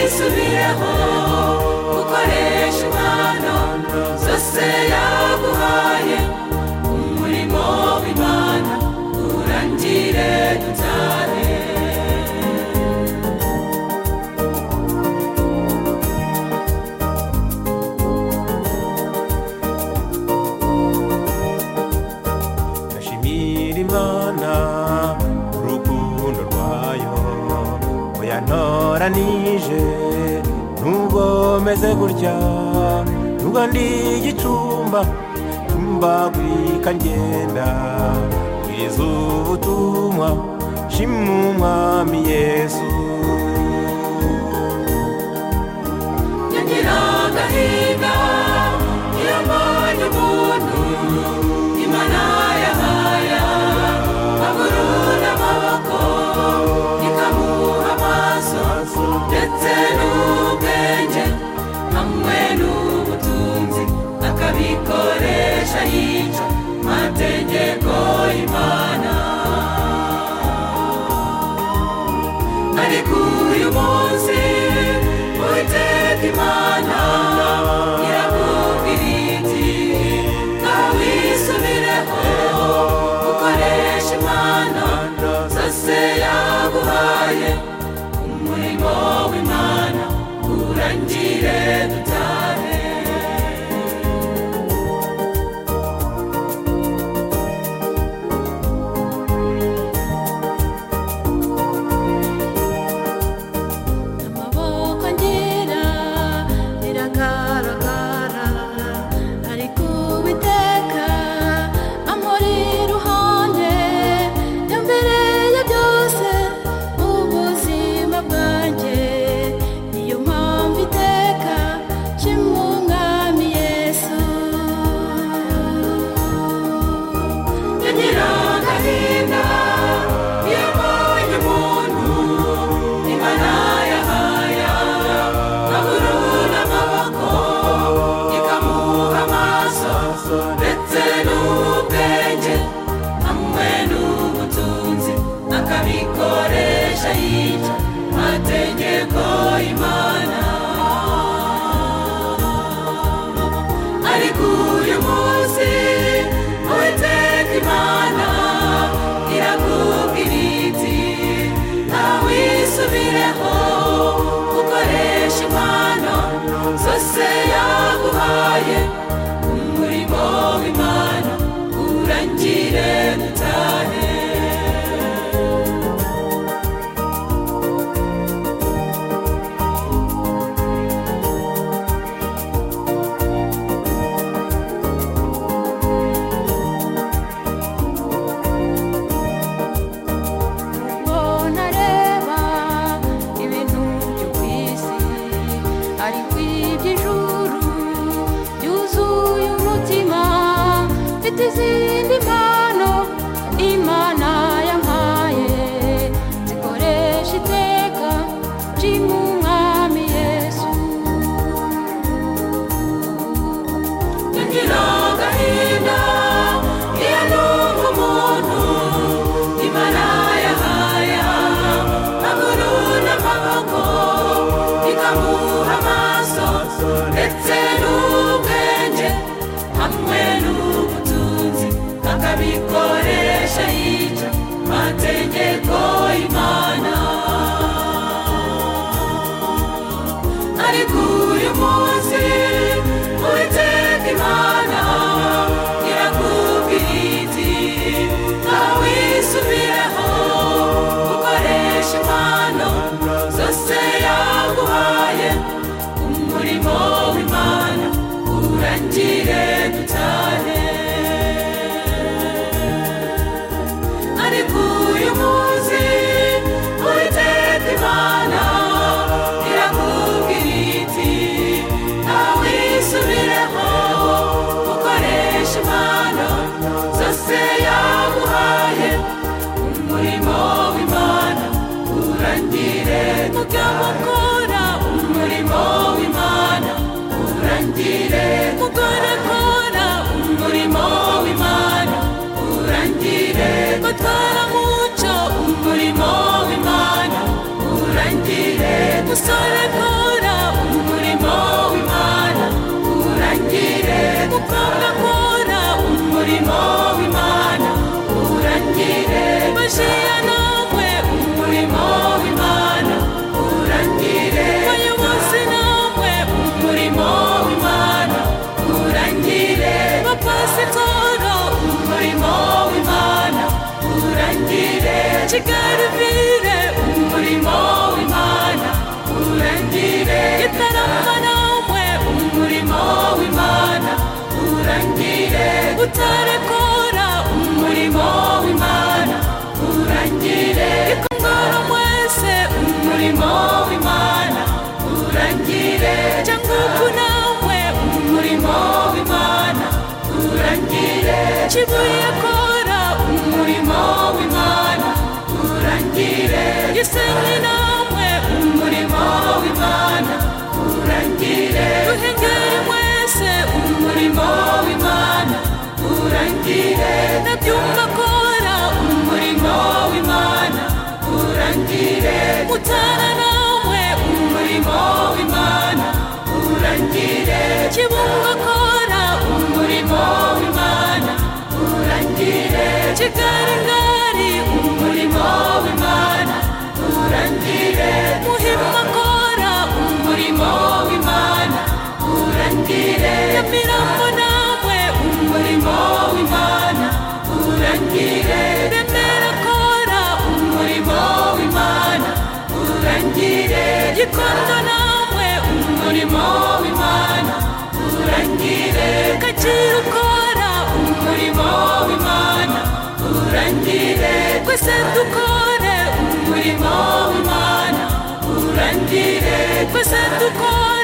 usubireho gukoresha impano zose yaguhaye umurimo w'imana urangire dutahe ndashimira imana urukundo rwayo muyantoranije nubwo meze gutya nubwo ndi igicumba mbagurika ngenda bwiriza ubutumwa shima umwami yesu nyagira agahinda iyo mbonye umuntu imana yahaya agurura amaboko ikamuha amaso ndetse n'ubwenge hamwe n'ubutunzi akabikoresha yica amategeko y'imana ariko uyu munsi uwiteka imana irakubwira iti nawe wisubireho ukoresha impano zose yaguhaye umurimo w'imana urangire dutahe amaboko ngira riragaragara ariko uwiteka amuri iruhande yambereye byose ubuzima bwanjye niyo mpamvu iteka shima umwami yesu nyagira agahinda iyo mbonye umuntu imana yahaya aburura amaboko ikamuha amaso ndetse n'ubwenge hamwe n'ubutunzi akabikoresha yica amategeko y'imana ariko uyu munsi uwiteka imana irakubwira iti ntawe isubireho ukoresha impano zose yaguhaye umurimo w'imana urangire dutahe mbona areba ibintu byo ku isi ariko iby'ijuru byuzuye umutima mfite izindi mpano imana yampaye zikoresha iteka nshima umwami yesu ngira agahinda iyo numva umuntu imana yahaya agurura amaboko ikamuha amaso ndetse n'ubwenge hamwe n'ubutunzi akabikoresha yica amategeko y'imana ariko uyu munsi uwiteka imana irakubwira iti ntawe isubireho ukoresha impano zose yaguhaye umurimo w'imana urangire dutahe ariko uyu munsi uwiteka imana irakubwira iti ntawe isubireho ukoresha impano zose yaguhaye umurimo w'imana urangire mugabo kora umurimo w'imana urangire mugore kora umurimo w'imana urangire gutwara muco umurimo w'imana urangire musore kora igaruvire umurimo w'imana urangire gitarama namwe umurimo w'imana urangire utarakora umurimo w'imana urangire ikongoro mwese umurimo w'imana urangire cyangugu nawe umurimo w'imana urangire kibuye kora umurimo w'imana urangire gisenyi nawe umurimo w'imana urangire duhengeri mwese umurimo w'imana urangire ndabyumva kora umurimo w'imana urangire mutara nawe umurimo w'imana urangire kibungo kora umurimo w'imana urangire kigarangari umurimo w'imana urangire muhima kora umurimo w'imana urangire nyamirambo nawe umurimo w'imana urangire remera kora umurimo w'imana urangire gikondo nawe umurimo w'imana urangire kacyiru ukora umurimo w'imana urangire twese dukore umurimo w'imana urangire twese dukore